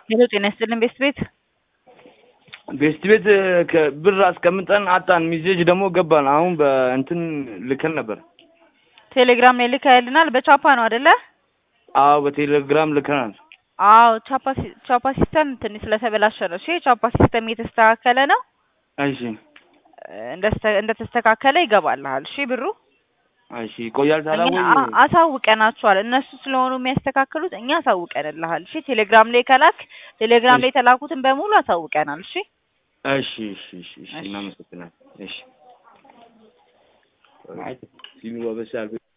ሄሎ ጤና ይስጥልን ቤስት ቤት ቤስት ቤት ብር አስቀምጠን አጣን። ሚሴጅ ደግሞ ገባን። አሁን በእንትን ልከን ነበር። ቴሌግራም ላይ ልከህልናል። በቻፓ ነው አይደለ? አዎ በቴሌግራም ልከናል። አዎ ቻፓ ሲ- ቻፓ ሲስተም ትንሽ ስለተበላሸ ነው። እሺ ቻፓ ሲስተም እየተስተካከለ ነው። እሺ እንደስተ- እንደተስተካከለ ይገባልሃል። እሺ ብሩ እሺ ይቆያል ታዲያ እኛ ወይ? አ- አሳውቀናቸዋል። እነሱ ስለሆኑ የሚያስተካክሉት እኛ አሳውቀንልሃል። እሺ ቴሌግራም ላይ ከላክ ቴሌግራም ላይ የተላኩትን በሙሉ አሳውቀናል። እሺ እሺ እሺ እሺ እሺ እናመሰግናለን። እሺ ሲሉ በበሻል